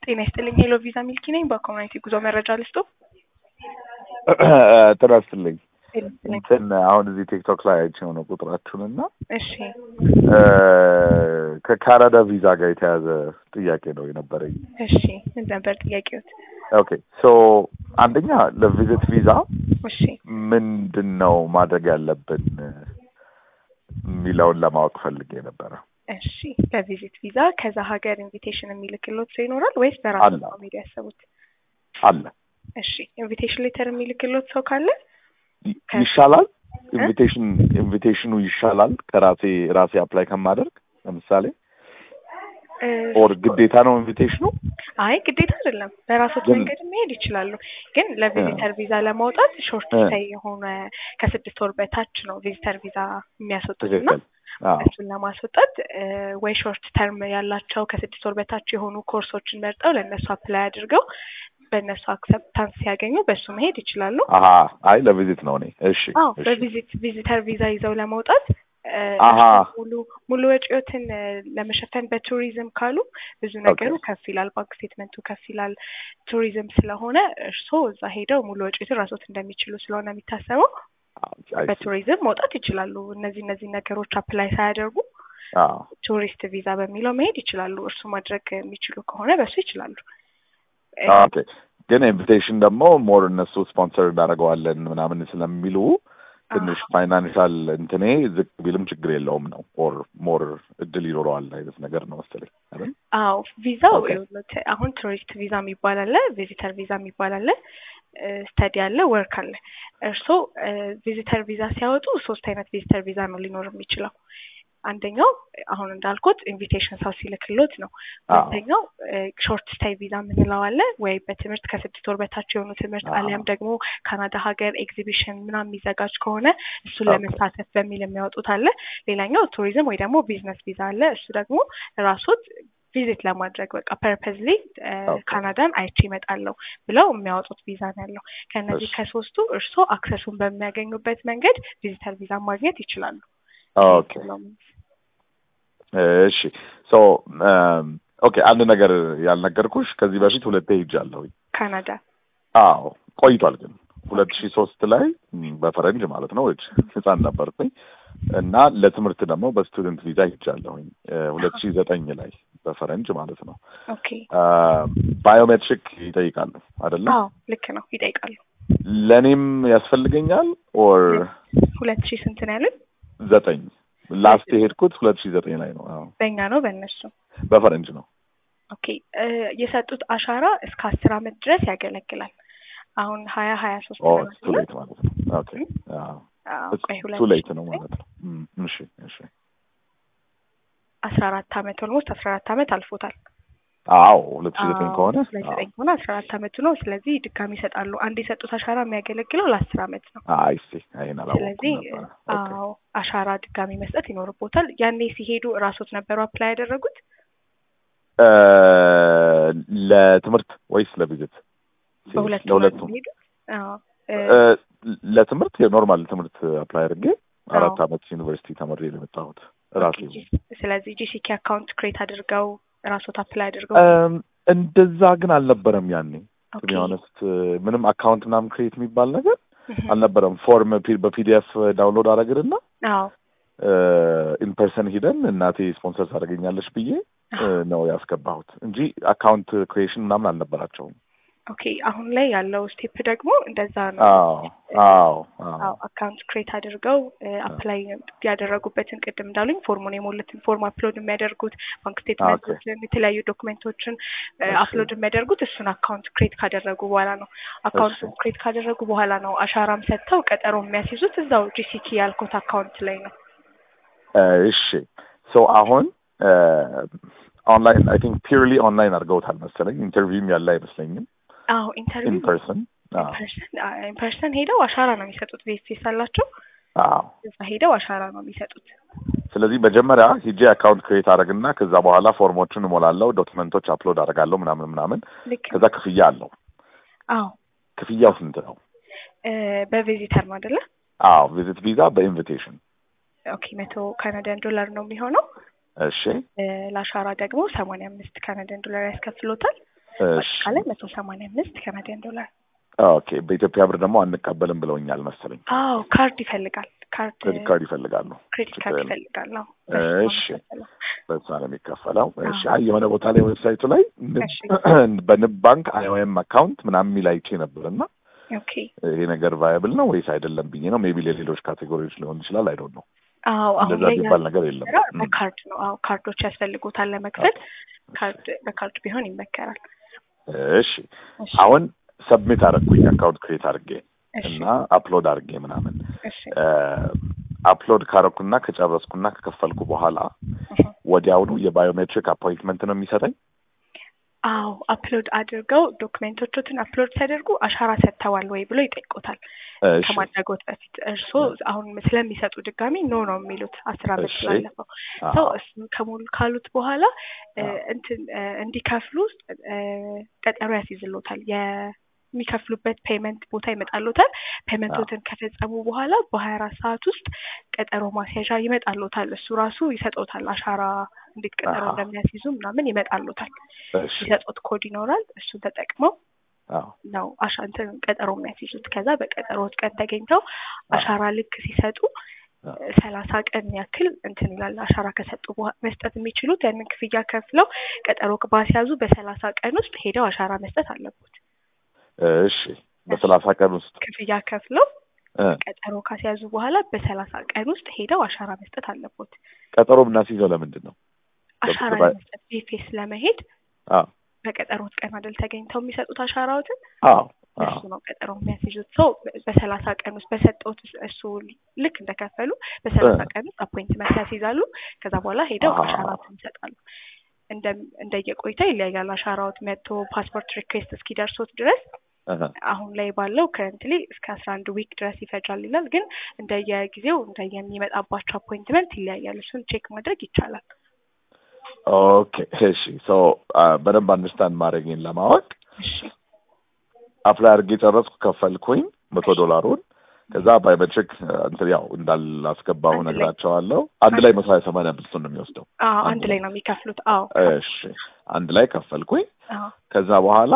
ጤና ይስጥልኝ። ሄሎ ቪዛ ሚልኪ ነኝ። በኮሚኒቲ ጉዞ መረጃ ልስጡ። ጤና ይስጥልኝ። እንትን አሁን እዚህ ቲክቶክ ላይ አይቼው ነው ቁጥራችሁን እና እሺ ከካናዳ ቪዛ ጋር የተያዘ ጥያቄ ነው የነበረኝ። እሺ ምን ነበር ጥያቄዎት? ኦኬ ሶ አንደኛ ለቪዚት ቪዛ እሺ ምንድን ነው ማድረግ ያለብን የሚለውን ለማወቅ ፈልጌ ነበረ። እሺ ለቪዚት ቪዛ ከዛ ሀገር ኢንቪቴሽን የሚልክሎት ሰው ይኖራል ወይስ በራሱ አለ። ነው መሄድ ያሰቡት? አለ እሺ ኢንቪቴሽን ሌተር የሚልክሎት ሰው ካለ ይ- ይሻላል። ኢንቪቴሽን ኢንቪቴሽኑ ይሻላል ከራሴ ራሴ አፕላይ ከማደርግ ለምሳሌ እ፣ ኦር ግዴታ ነው ኢንቪቴሽኑ? አይ ግዴታ አይደለም። በራሶት ግን- መንገድ መሄድ ይችላሉ። ግን ለቪዚተር ቪዛ ለማውጣት ሾርት እ። ስቴይ የሆነ ከስድስት ወር በታች ነው ቪዚተር ቪዛ የሚያስወጡት እና ትክክል። አዎ እሱን ለማስወጣት እ፣ ወይ ሾርት ተርም ያላቸው ከስድስት ወር በታች የሆኑ ኮርሶችን መርጠው ለእነሱ አፕላይ አድርገው በእነሱ አክሰፕታንስ ሲያገኙ በእሱ መሄድ ይችላሉ። አሀ አይ ለቪዚት ነው እኔ። እሺ አዎ እሺ። በቪዚት ቪዚተር ቪዛ ይዘው ለመውጣት እ፣ አሃ። ሙሉ ሙሉ ወጪዎትን እ፣ ለመሸፈን በቱሪዝም ካሉ ብዙ ነገሩ ከፍ ይላል። ባንክ ስቴትመንቱ ከፍ ይላል። ቱሪዝም ስለሆነ እርስዎ እዛ ሄደው ሙሉ ወጪዎትን ራስዎት እንደሚችሉ ስለሆነ የሚታሰበው አይ ሲ። በቱሪዝም መውጣት ይችላሉ። እነዚህ እነዚህ ነገሮች አፕላይ ሳያደርጉ አዎ ቱሪስት ቪዛ በሚለው መሄድ ይችላሉ። እርሱ ማድረግ የሚችሉ ከሆነ በሱ ይችላሉ። እ፣ ኦኬ ግን ኢንቪቴሽን ደግሞ ሞር እነሱ ስፖንሰር እናደርገዋለን ምናምን ስለሚሉ ትንሽ ፋይናንሻል እንትኔ ዝቅ ቢልም ችግር የለውም ነው ኦር ሞር እድል ይኖረዋል አይነት ነገር ነው መሰለኝ አይደል? አዎ ቪዛው ኦኬ። ይኸውልዎት፣ አሁን ቱሪስት ቪዛ የሚባል አለ፣ ቪዚተር ቪዛ የሚባል አለ፣ ስተዲ አለ፣ ወርክ አለ። እርስዎ ቪዚተር ቪዛ ሲያወጡ ሶስት አይነት ቪዚተር ቪዛ ነው ሊኖር የሚችለው። አንደኛው አሁን እንዳልኩት ኢንቪቴሽን ሰው ሲልክሎት ነው። አዎ ሁለተኛው ሾርት ስታይ ቪዛ የምንለው አለ ወይ በትምህርት ከስድስት ወር በታች የሆኑ ትምህርት አዎ። አሊያም ደግሞ ካናዳ ሀገር ኤግዚቢሽን ምናምን የሚዘጋጅ ከሆነ እሱን ኦኬ። ለመሳተፍ በሚል የሚያወጡት አለ። ሌላኛው ቱሪዝም ወይ ደግሞ ቢዝነስ ቪዛ አለ። እሱ ደግሞ ራሶት ቪዚት ለማድረግ በቃ ፐርፐዝሊ ኦኬ። ካናዳን አይቼ እመጣለሁ ብለው የሚያወጡት ቪዛ ነው ያለው። ከእነዚህ እሺ። ከሶስቱ እርስዎ አክሰሱን በሚያገኙበት መንገድ ቪዚተር ቪዛ ማግኘት ይችላሉ። ኦኬ እሺ ሶ ኦኬ አንድ ነገር ያልነገርኩሽ ከዚህ በፊት ሁለቴ ሄጃለሁኝ። ካናዳ አዎ ቆይቷል ግን ሁለት ሺህ ሶስት ላይ ም፣ በፈረንጅ ማለት ነው እጅ ህፃን ነበርኩኝ እና ለትምህርት ደግሞ በስቱደንት ቪዛ ሄጃለሁኝ ሁለት ሺህ ዘጠኝ ላይ በፈረንጅ ማለት ነው። ኦኬ። ባዮሜትሪክ ይጠይቃሉ አይደለ? አዎ ልክ ነው፣ ይጠይቃሉ። ለእኔም ያስፈልገኛል ኦር ሁለት ሺህ ስንት ነው ያሉት? ዘጠኝ ላስት የሄድኩት ሁለት ሺህ ዘጠኝ ላይ ነው። አዎ በእኛ ነው በእነሱ? በፈረንጅ ነው። ኦኬ እ፣ የሰጡት አሻራ እስከ አስር አመት ድረስ ያገለግላል። አሁን ሀያ ሀያ ሶስት ኦ ነው ቱ ሌት ማለት ነው። ኦኬ አዎ ቆይ ሁለት ቱ ሌት ሺህ ነው ዘጠኝ ማለት ነው። እም፣ እሺ እሺ አስራ አራት አመት ኦልሞስት አስራ አራት አመት አልፎታል። አዎ ሁለት ሺህ ዘጠኝ አዎ፣ ከሆነ ሁለት ሺህ ዘጠኝ ከሆነ አስራ አራት አመቱ ነው። ስለዚህ ድጋሚ ይሰጣሉ። አንድ የሰጡት አሻራ የሚያገለግለው ለአስር አመት ነው። አይ ሲ ይሄን አላወኩም ስለዚህ ነበረ። ኦኬ አዎ አሻራ ድጋሚ መስጠት ይኖርቦታል። ያኔ ሲሄዱ እራሶት ነበሩ አፕላይ ያደረጉት? እ፣ ለትምህርት ወይስ ለቪዚት? በሁለቱም ለሁለቱም ነው የሄዱት? አዎ እ፣ እ፣ ለትምህርት የኖርማል ትምህርት አፕላይ አድርጌ አራት አዎ። አመት ዩኒቨርሲቲ ተምሬ ነው የመጣሁት ራሴ ኦኬ፣ ጂ- ስለዚህ ጂሲኬ አካውንት ክሬት አድርገው ራሶት አፕላይ አድርገው እም፣ እንደዛ ግን አልነበረም ያኔ ኦኬ። ቱ ቢ ኦነስት ምንም አካውንት ምናምን ክሬት የሚባል ነገር እህ፣ አልነበረም። ፎርም ፒ- በፒዲኤፍ ዳውንሎድ አደረግንና አዎ ኢንፐርሰን ሂደን እናቴ ስፖንሰር ታደርገኛለች ብዬ እ፣ ነው ያስገባሁት እንጂ አካውንት ክሪኤሽን ምናምን አልነበራቸውም። ኦኬ። አሁን ላይ ያለው ስቴፕ ደግሞ እንደዛ ነው። አዎ አዎ አዎ አዎ አካውንት ክሬት አድርገው አፕላይ ያደረጉበትን ቅድም እንዳሉኝ ፎርሙን የሞሉትን ፎርም አፕሎድ የሚያደርጉት ባንክ ስቴትመንቶችን የተለያዩ ዶክመንቶችን እሺ። አፕሎድ የሚያደርጉት እሱን አካውንት ክሬት ካደረጉ በኋላ ነው። አካውንቱን እሺ። ክሬት ካደረጉ በኋላ ነው አሻራም ሰጥተው ቀጠሮ የሚያስይዙት እዛው ጂሲኪ ያልኩት አካውንት ላይ ነው። እ፣ እሺ ሶ አሁን ኦንላይን አይ ቲንክ ፒርሊ ኦንላይን አድርገውታል መሰለኝ። ኢንተርቪውም ያለ አይመስለኝም። አዎ ኢንተርቪው ኢን ፐርሰን ኢንፐርሰን ሄደው አሻራ ነው የሚሰጡት። ቬስቴስ አላቸው አዎ እዛ ሄደው አሻራ ነው የሚሰጡት። ስለዚህ መጀመሪያ ሂጄ አካውንት ክሬት አደረግና ከዛ በኋላ ፎርሞቹን እሞላለሁ፣ ዶክመንቶች አፕሎድ አደርጋለሁ ምናምን ምናምን። ልክ ከዛ ክፍያ አለው። አዎ ክፍያው ስንት ነው? እ፣ በቪዚተር ነው አይደለ? አዎ ቪዚት ቪዛ በኢንቪቴሽን ኦኬ መቶ ካናዳን ዶላር ነው የሚሆነው። እሺ እ፣ ለአሻራ ደግሞ ሰማንያ አምስት ካናዳን ዶላር ያስከፍሎታል። እሺ አጠቃላይ መቶ ሰማንያ አምስት ካናዲያን ዶላር። ኦኬ በኢትዮጵያ ብር ደግሞ አንቀበልም ብለውኛል መሰለኝ። አዎ ካርድ ይፈልጋል። ካርድ ክሬዲት ካርድ ይፈልጋሉ። ክሬዲት ካርድ ችግር የለም። ይፈልጋል። አዎ እሺ በሱ ነው በዛ ነው የሚከፈለው። እሺ አዎ። አይ የሆነ ቦታ ላይ ዌብሳይቱ ላይ ንብ- እሺ። በንብ ባንክ አይኦኤም አካውንት ምናምን የሚል አይቼ ነበር እና ኦኬ ይሄ ነገር ቫያብል ነው ወይስ አይደለም ብዬ ነው። ሜቢ ለሌሎች ካቴጎሪዎች ሊሆን ይችላል። አይ ዶንት ኖ። አዎ አሁን እንደዛ ላይ የሚባል ነገር የለም። ያለው እም። በካርድ ነው። አዎ ካርዶች ያስፈልጉታል ለመክፈል። ካርድ በካርድ ቢሆን ይመከራል። እሺ እሺ አሁን ሰብሚት አደረግኩኝ አካውንት ክሬት አድርጌ እሺ እና አፕሎድ አድርጌ ምናምን እሺ አፕሎድ ካረኩና ከጨረስኩና ከከፈልኩ በኋላ እህ። ወዲያውኑ የባዮሜትሪክ አፖይንትመንት ነው የሚሰጠኝ። አዎ አፕሎድ አድርገው ዶክሜንቶቹትን አፕሎድ ሲያደርጉ አሻራ ሰጥተዋል ወይ ብሎ ይጠይቁታል። እሺ ከማድረጎት በፊት እርስዎ አሁን ስለሚሰጡ ድጋሚ ኖ ነው የሚሉት አስር አመት እሺ። ስላለፈው አዎ። ሰው እሱን ከሞሉ ካሉት በኋላ እ፣ አዎ። እንትን እ፣ እንዲከፍሉ እ፣ ቀጠሮ ያስይዝሎታል። የሚከፍሉበት ፔመንት ቦታ ይመጣሎታል። ፔመንቶትን ከፈጸሙ በኋላ በሀያ አራት ሰዓት ውስጥ ቀጠሮ ማስያዣ ይመጣሎታል። እሱ ራሱ ይሰጦታል። አሻራ እንዴት ቀጠሮ አሃ። እንደሚያስይዙ ምናምን ይመጣሎታል። እሺ ይሰጡት ኮድ ይኖራል። እሱን ተጠቅመው አዎ ነው አሻ እንትን ቀጠሮ የሚያስይዙት። ከዛ በቀጠሮት ቀን ተገኝተው አሻራ ልክ ሲሰጡ አዎ። ሰላሳ ቀን ያክል እንትን ይላል። አሻራ ከሰጡ በኋላ መስጠት የሚችሉት ያንን ክፍያ ከፍለው ቀጠሮ ባስያዙ በሰላሳ ቀን ውስጥ ሄደው አሻራ መስጠት አለቦት። እሺ በሰላሳ ቀን ውስጥ ክፍያ ከፍለው እ፣ ቀጠሮ ካስያዙ በኋላ በሰላሳ ቀን ውስጥ ሄደው አሻራ መስጠት አለቦት። ቀጠሮ ብናስይዘው ለምንድን ነው? አሻራ በ- ለመስጠት ቪፒኤስ ለመሄድ አዎ በቀጠሮት ቀን አይደል ተገኝተው የሚሰጡት አሻራዎትን አዎ አዎ እሱ ነው ቀጠሮ የሚያስይዙት። ሰው በሰላሳ ቀን ውስጥ በሰጠውት እሱ ልክ እንደከፈሉ በሰላሳ እ። ቀን ውስጥ አፖይንትመንት ያስይዛሉ። ከዛ በኋላ ሄደው አሃ። አሻራዎትን ይሰጣሉ። እንደ እንደየቆይታ ይለያያል። አሻራዎት መጥቶ ፓስፖርት ሪኩዌስት እስኪደርሶት ድረስ እህ፣ አሁን ላይ ባለው ከረንትሊ እስከ አስራ አንድ ዊክ ድረስ ይፈጃል ይላል። ግን እንደየጊዜው እንደየሚመጣባቸው አፖይንትመንት ይለያያል። እሱን ቼክ ማድረግ ይቻላል። ኦኬ እሺ ሶ በደንብ አንደርስታንድ ማድረጌን ለማወቅ እሺ አፕላይ አድርጌ ጨረስኩ፣ ከፈልኩኝ መቶ ዶላሩን ከዛ ባዮሜትሪክ እንትን ያው እንዳላስገባሁ አንድ ላይ። ነግራቸዋለሁ። አንድ ላይ መቶ ሀያ ሰማንያ አምስቱን ነው የሚወስደው። አዎ አንድ አንድ ላይ ነው የሚከፍሉት። አዎ እሺ አንድ ላይ ከፈልኩኝ። አዎ ከዛ በኋላ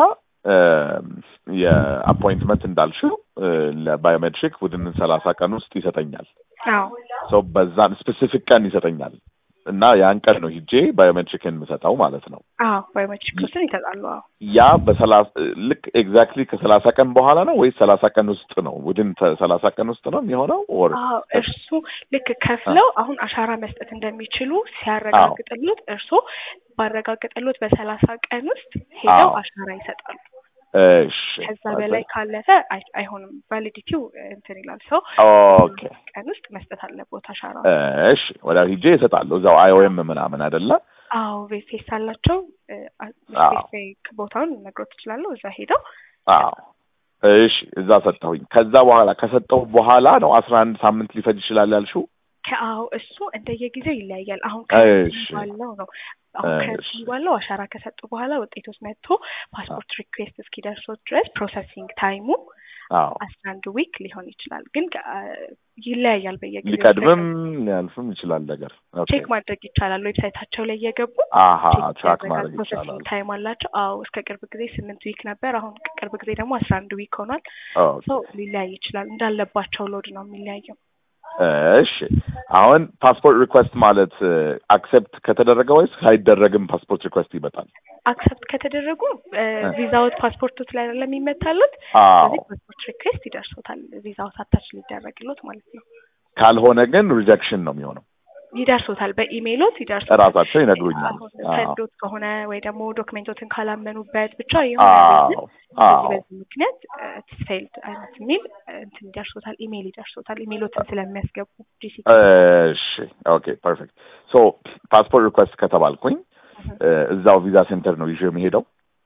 የአፖይንትመንት እንዳልሽው እ፣ ለባዮሜትሪክ ቡድን ሰላሳ ቀን ውስጥ ይሰጠኛል። አዎ ሰው በዛን ስፔሲፊክ ቀን ይሰጠኛል እና ያን ቀን ነው ሂጄ ባዮሜትሪክን የምሰጠው ማለት ነው። አዎ ባዮሜትሪክስን ይሰጣሉ። አዎ ያ በሰላሳ ልክ ኤግዛክትሊ ከሰላሳ ቀን በኋላ ነው ወይስ ሰላሳ ቀን ውስጥ ነው? ቡድን ሰላሳ ቀን ውስጥ ነው የሚሆነው ኦር አዎ እርሱ ልክ ከፍለው አሁን አሻራ መስጠት እንደሚችሉ ሲያረጋግጥሉት እርሶ ባረጋግጥሉት በሰላሳ ቀን ውስጥ ሄደው አዎ። አሻራ ይሰጣሉ። እሺ ከዛ በላይ ካለፈ አይ- አይሆንም። ቫሊዲቲው እንትን ይላል። ሰው ኦኬ ቀን ውስጥ መስጠት አለቦት አሻራ። እሺ ወዲያ ሂጄ ይሰጣሉ እዛው አይኦኤም ምናምን አይደለ? አዎ ፌስ አላቸው። አዎ። ስፔሲፊክ ቦታውን ነግሮት ትችላለሁ። እዛ ሄደው አዎ እሺ እዛ ሰጠሁኝ። ከዛ በኋላ ከሰጠሁ በኋላ ነው አስራ አንድ ሳምንት ሊፈጅ ይችላል ያልሽው? ከአዎ እሱ እንደየጊዜው ይለያያል። አሁን እሺ። ከዚህ ባለው ነው አሁን እሺ። ከዚህ ባለው አሻራ ከሰጡ በኋላ ውጤቶች መጥቶ ፓስፖርት ሪኩዌስት እስኪደርሶት ድረስ ፕሮሰሲንግ ታይሙ አዎ አስራ አንድ ዊክ ሊሆን ይችላል። ግን አ፣ ይለያያል በየጊዜው ሊቀድምም ሊያልፍም ይችላል ነገር። ኦኬ ቼክ ማድረግ ይቻላል። ዌብሳይታቸው ላይ እየገቡ አሃ ቼክ ትራክ ያደርጋል። ማድረግ ፕሮሰሲንግ ይቻላል። ታይም አላቸው። አዎ እስከ ቅርብ ጊዜ ስምንት ዊክ ነበር። አሁን ቅርብ ጊዜ ደግሞ አስራ አንድ ዊክ ሆኗል። ኦኬ ሰው ሊለያይ ይችላል። እንዳለባቸው ሎድ ነው የሚለያየው። እሺ አሁን ፓስፖርት ሪኩዌስት ማለት አክሴፕት ከተደረገ ወይስ ሳይደረግም ፓስፖርት ሪኩዌስት ይመጣል? አክሰፕት ከተደረጉ ቪዛዎት ፓስፖርቶች ላይ አይደለም የሚመታሉት። አዎ ስለዚህ ፓስፖርት ሪኩዌስት ይደርሶታል። ቪዛዎት አታች ሊደረግሎት ማለት ነው። ካልሆነ ግን ሪጀክሽን ነው የሚሆነው። ይደርሶታል፣ በኢሜይሎት ይደርሶታል። እራሳቸው ይነግሩኛል። አሁን አዎ ሰዶት ከሆነ ወይ ደግሞ ዶክሜንቶትን ካላመኑበት ብቻ የሆነ አዎ ሪዝን አዎ በዚህ በዚህ ምክንያት ፌልድ አይነት የሚል እንትን ይደርሶታል፣ ኢሜይል ይደርሶታል። ኢሜይሎትን ስለሚያስገቡ ጂሲ እሺ ኦኬ ፐርፌክት ሶ ፓስፖርት ሪኩዌስት ከተባልኩኝ እ፣ እዛው ቪዛ ሴንተር ነው ይዤ የሚሄደው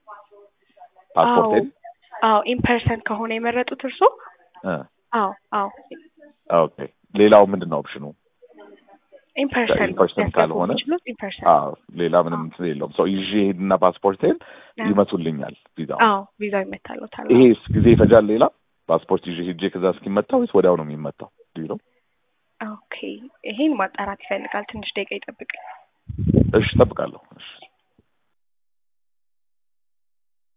ፓስፖርቴን አዎ ኢምፐርሰን ከሆነ የመረጡት እርሶ እ፣ አዎ አዎ ኦኬ ሌላው ምንድን ነው ኦፕሽኑ ኢምፐርሰን ኢምፐርሰን ካልሆነ? የሚችሉት ኢምፐርሰን አዎ ሌላ ምንም እንትን የለውም ሰው ይዤ ሄድና ፓስፖርቴን ይመቱልኛል ቪዛው አዎ ቪዛው ይመታሉታል። ይሄስ ጊዜ ይፈጃል ሌላ ፓስፖርት ይዤ ሄጄ ከዛ እስኪመታ ወይስ ወዲያው ነው የሚመታው ዱ ነው ኦኬ ይሄን ማጣራት ይፈልጋል። ትንሽ ደቂቃ ይጠብቅ። እሺ እጠብቃለሁ እሺ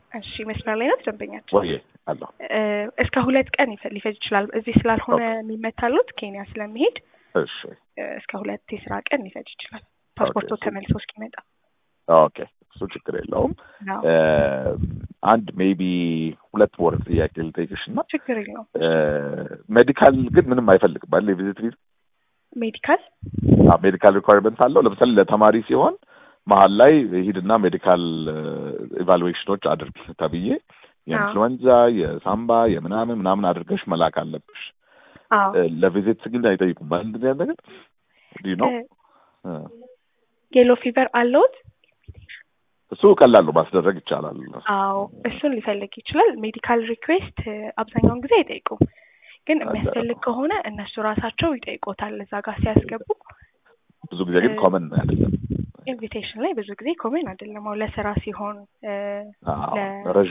እሺ መስመር ላይ ናት ደንበኛችን። ወይ አለሁ እ፣ እስከ ሁለት ቀን ይፈ- ሊፈጅ ይችላል። እዚህ ስላልሆነ የሚመታሉት ኬንያ ስለሚሄድ እሺ እ፣ እስከ ሁለት የስራ ቀን ሊፈጅ ይችላል ፓስፖርቶ ኦኬ። ተመልሶ እስኪመጣ። ኦኬ እሱ ችግር የለውም። አዎ፣ እ፣ አንድ ሜቢ ሁለት ወር ጥያቄ ልጠይቅሽ እና ችግር የለውም። ሜዲካል ግን ምንም አይፈልግም አይደል? የቪዚት ቪዛ ሜዲካል ሜዲካል ሪኳርመንት አለው። ለምሳሌ ለተማሪ ሲሆን መሀል ላይ ሂድና ሜዲካል ኢቫሉዌሽኖች አድርግ ተብዬ የኢንፍሉዌንዛ፣ የሳምባ፣ የምናምን ምናምን አድርገሽ መላክ አለብሽ። አዎ እ፣ ለቪዚት ግን አይጠይቁም። አንድ ነገር ዲ ነው እ፣ የሎ ፊቨር አለውት? እሱ ቀላሉ ማስደረግ ይቻላል። አዎ እሱን ሊፈልግ ይችላል። ሜዲካል ሪኩዌስት አብዛኛውን ጊዜ አይጠይቁም፣ ግን አለ። የሚያስፈልግ ከሆነ እነሱ ራሳቸው ይጠይቆታል እዛ ጋር ሲያስገቡ። ብዙ ጊዜ ግን እ፣ ኮመን አይደለም። ኢንቪቴሽን ላይ ብዙ ጊዜ ኮሜን አይደለም። አሁን ለስራ ሲሆን እ፣ አዎ ለ- ረዥም